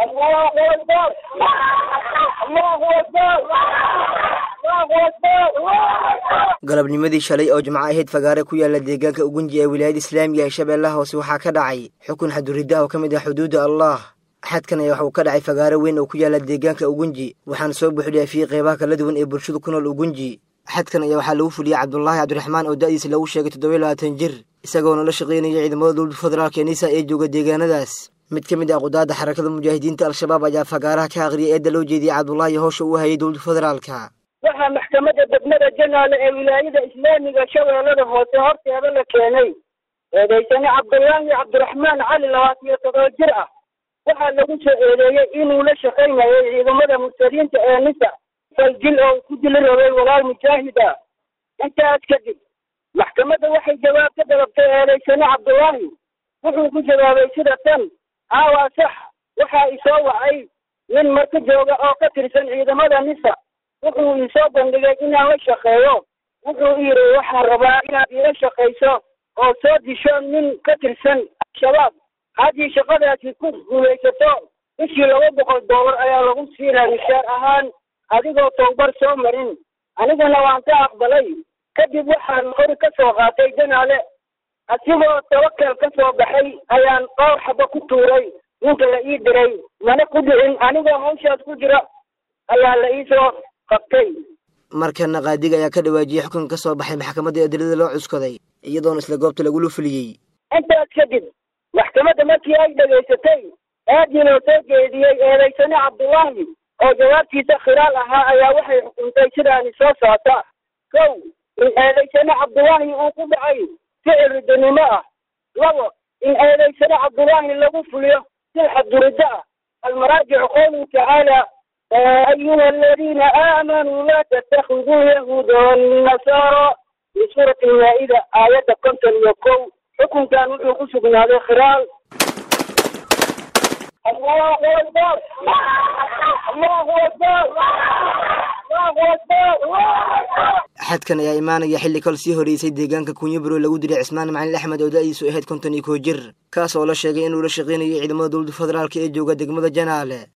الله أكبر الله أكبر الله أكبر galabnimadii shalay oo jimco ahayd fagaare ku yaala deegaanka ugunji ee wilaayada islaamiga ee shabeellaha hoose waxaa ka dhacay xukun xaduridda oo ka mid ah xuduudda allah xadkan ayaa waxuu ka dhacay fagaare weyn oo ku yaala deegaanka ugunji waxaana soo buuxdhaafiyey qeybaha kala duwan ee bulshadu ku nool ugunji xadkan ayaa waxaa lagu fuliyey cabdulaahi cabdiraxmaan oo da'diisa lagu sheegay toddoba labaatan jir isagoona la shaqaynaya ciidamada dowladda federaalk ee nisa ee jooga deegaanadaas mid ka mid ah qudaadda xarakada mujaahidiinta al-shabaab ayaa fagaaraha ka aqriyay eedda loo jeediyey cabdulaahi howsha uu hayay dowladda federaalka waxaa maxkamadda degmada janaale ee wilaayada islaamiga shabeellada hoose horteeda la keenay eedaysane cabdullaahi cabdiraxmaan cali labaatan iyo todoba jir ah waxaa lagu soo eedeeyey inuu la shaqaynayo ciidamada mursaliinta ee nisa faljil oo ku dili rabay walaal mujaahid ah intaas kadib maxkamadda waxay jawaab ka dalabtay eedaysane cabdullaahi wuxuu ku jawaabay sida tan haa waa sax waxaa isoo wacay nin marka jooga oo ka tirsan ciidamada nisa wuxuu isoo bandhigay inaan la shaqeeyo wuxuu yidhi waxaan rabaa inaad iila shaqayso oo soo disho nin ka tirsan al-shabaab haddii shaqadaasi ku guulaysato bishii laba boqol doolar ayaa lagu siinaa mishaar ahaan adigoo towbar soo marin aniguna waan ka aqbalay kadib waxaan hori ka soo qaatay janaale asigoo tawakel ka soo baxay ayaan dhowr xaba ku tuuray ninka la ii diray mana ku dhicin anigoo hawshaas ku jira ayaa la iisoo qabtay markana qaadiga ayaa ka dhawaajiyey xukun ka soo baxay maxkamadda adilada loo cuskaday iyadoona isla goobta lagula fuliyey intaas kadib maxkamadda markii ay dhegaysatay aadii loo soo jeediyey eedaysane cabdullaahi oo jawaabtiisa khilaal ahaa ayaa waxay xukuntay sidaani soo socota kow in eedaysane cabdullaahi uu ku dhacay ficil ridanimo ah labo in eedaysane cabdullaahi lagu fuliyo sil xadduriddo ah almaraajicu qowluhu tacaala أيها الذين آمنوا لا تتخذوا يهود والنصارى في سورة المائدة آية كنت اليكو حكم كان وحو من هذا خلال الله أكبر الله أكبر الله أكبر xadkan ayaa imaanaya xilli kal sii horeysay deegaanka kunyaburo lagu diray cismaan macalin axmed oo da'diisu ahayd konton iyo koo jir kaas oo la sheegay inuu la shaqaynayay ciidamada dowladda federaalk ee jooga degmada janaale